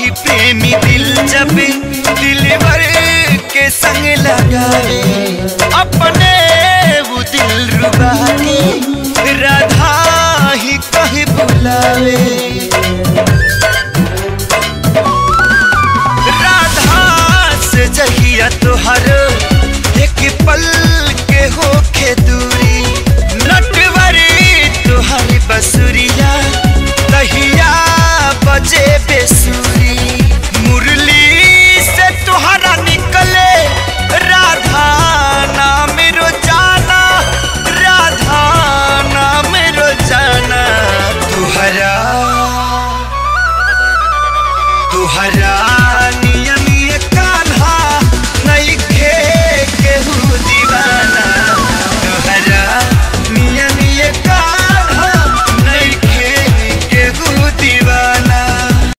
कि प्रेमी दिल जब दिलवर के संग लगावे अपने वो दिल रुबा के राधा ही कहे बुलावे राधा से जहिया तोहर एक पल के होखे दूरी नटवरी तुहरी बसुरिया तहिया बजे बेसुरी मुरली से तुहरा निकले राधा नाम रोजाना राधा नाम रोजाना तुहरा तुहरा